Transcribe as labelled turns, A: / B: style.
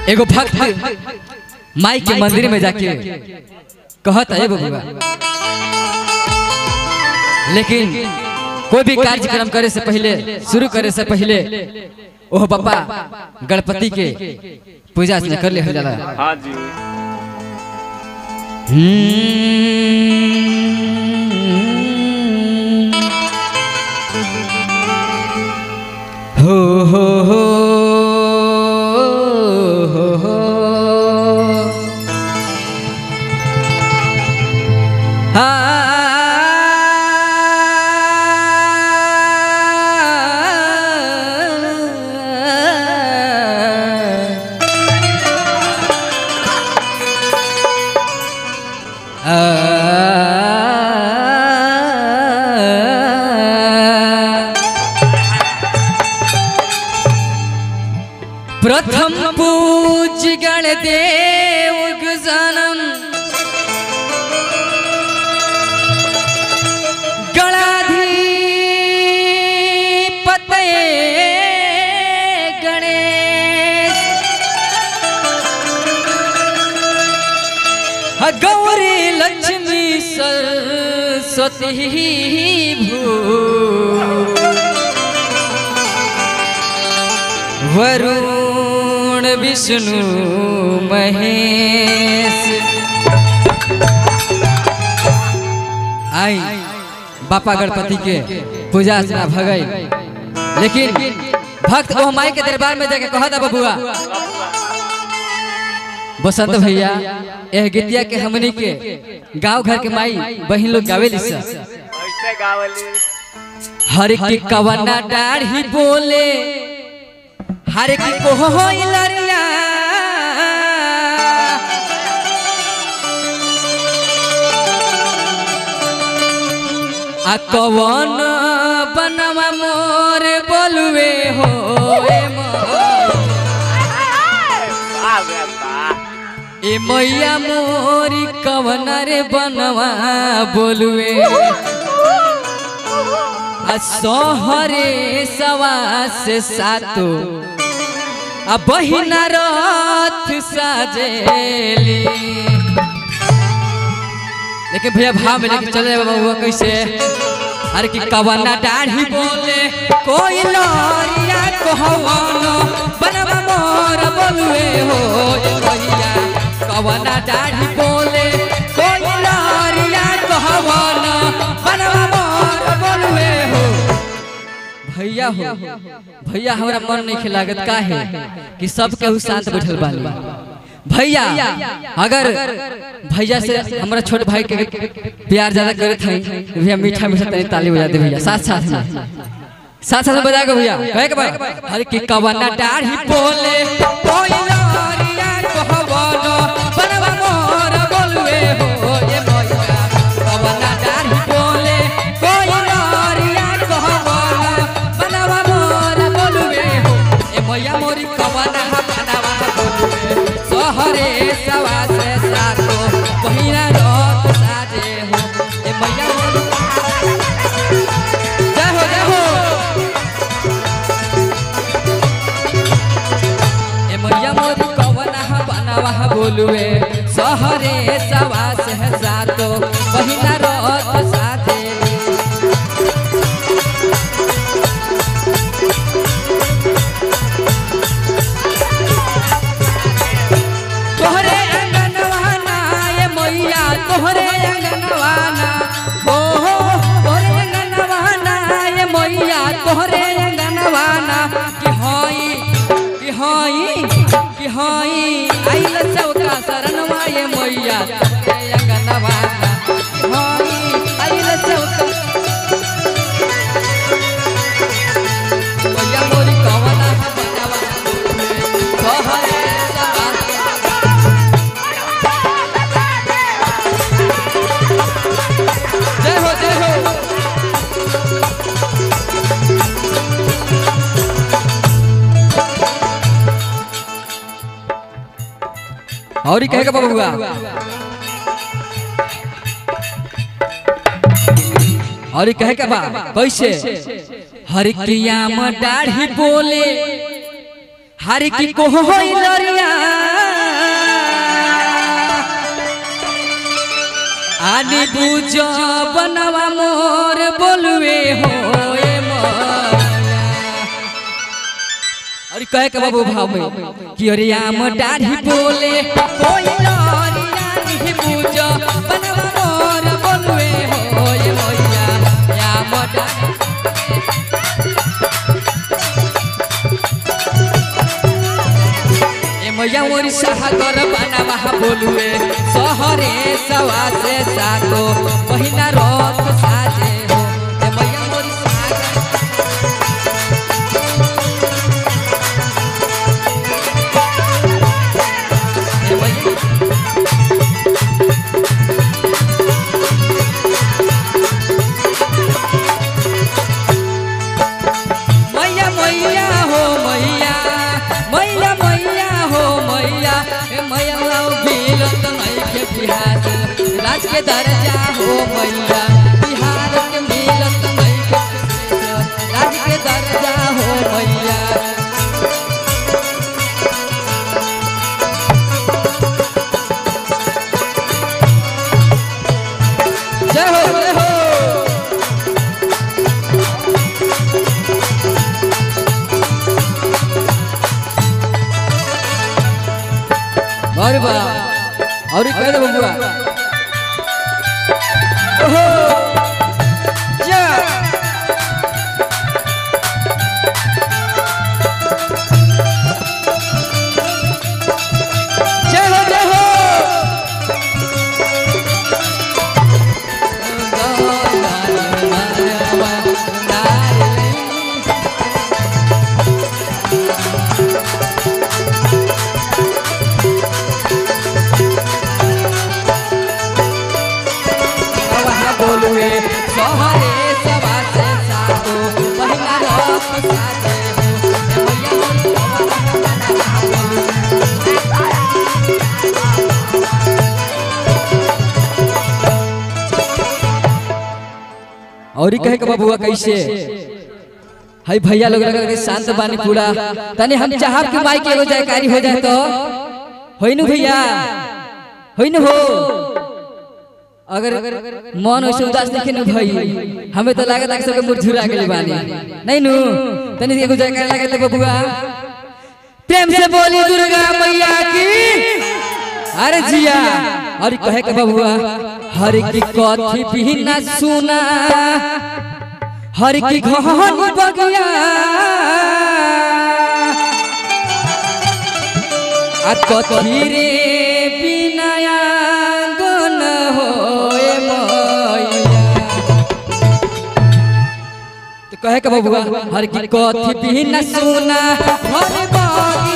A: एगो भक्त माई के मंदिर में जाके कहत है बबुआ लेकिन कोई भी कार्यक्रम करे से पहले शुरू करे से पहले ओह बाबा गणपति के पूजा अर्चना कर ले हो जाला
B: हाँ जी
A: हो हो हो हो हो प्रथम पूज गण देव गजानन गणाधिपतये गणेश ह गौरी लक्ष्मी सरस्वती भू वरुण विष्णु महेश आई बापा गणपति के पूजा अर्चना भगई लेकिन भक्त वो माई के दरबार में जाके कहा था बबुआ बसंत भैया यह गीतिया के हमनी के गांव घर के माई बहन लोग गावे लिसा
B: ऐसे गावली
A: हर की कवना डाढ़ी बोले हर की कोहो लरिया आ कवन बनवा मोर बोलवे हो ए
B: आ गया बा
A: ए मैया मोरी कवन रे बनवा बोलवे आ सोहरे सवा से सातो आ बहिना रथ साजेली लेकिन भैया भाव में लेके चले बाबा हुआ कैसे अरे कि कवना दाढ़ी बोले कोई लरिया कहवानो बनवा मोर बोलवे हो ए भैया कवना दाढ़ी बोले कोई लरिया कहवानो बनवा मोर बोलवे हो भैया हो भैया हमरा मन नहीं खिलागत का है कि सब केहू शांत बैठल बानी भैया अगर भैया से हमारा छोट भाई के प्यार ज्यादा करत है भैया मीठा मीठा तनी ताली बजा दे भैया साथ साथ में साथ साथ में बजा के भैया कहे के भाई अरे कि कवना डाढ़ी बोले कोई लरिया कहवानो बनवा मोर बोलवे हो ए भैया कवना डाढ़ी बोले कोई लरिया कहवानो बनवा मोर बोलवे हो ए भैया मोरी कवना बनवा बोलवे सहरे सवा से सातो पहिरा रथ साजे हो ए मैया मोरी जय हो जय हो ए मैया मोरी कवना बनवा बोलवे सहरे सवा से सातो पहिरा रथ साजे तोहरे अंगनवाना ये मैया तोहरे अंगनवाना हो हो तोहरे अंगनवाना ये मैया तोहरे अंगनवाना कि हई कि हई कि हई आइल चौका शरणवा ये मैया तोहरे अंगनवाना कि हई आइल चौका मैया मोरी कवना बनवा तोहरे सवा जय हो जय हो और ही कहेगा बबुआ और ही कहेगा बा कैसे हर क्रिया में दाढ़ी बोले हर की को होई लरिया आनी बुझ बनवा मोर बोलवे हो ए मैया अरे कहे के बाबू भाव में कि अरे आम दाढ़ी बोले कोई लरिया नहीं बुझ बनवा मोर बोलवे हो ए मैया आम दाढ़ी ए मैया मोरी सागर बनवा बोलवे सहरे सवा से सातो पहिला रथ साजे हो ए मैया मोरी सागर ए मैया मैया मैया हो मैया मैया मैया हो मैया ए मैया लाओ बिलत नहीं के बिहार राज के दर्जा हो मैया बिहार के मिलत नहीं के राज के दर्जा हो मैया जय हो जय हो अरे बा और कह दे बबुआ ओहो जा जय हो जय हो बोलुए सहरे सवा से सातो पहिला रथ साजे हो ए मैया और कहे के बबुआ कैसे हाय भैया लोग लगा के शांत बानी पूरा तने हम चाहब कि माई के एगो जयकारी हो जाए तो होई नु भैया होई नु हो अगर मन वैसे उदास देखे नु भाई हमें तो लागत है कि सबके मुरझुरा गेल बानी नहीं नु तनी एगो जयकारी लगे तो बबुआ प्रेम से बोली दुर्गा मैया की अरे जिया और कहे के बबुआ हर की कथी भी न सुना हर की घहन बगिया आ कथी रे बिनाया गन होए मैया तो कहे के बबुआ हर की कथी भी न सुना हर बगिया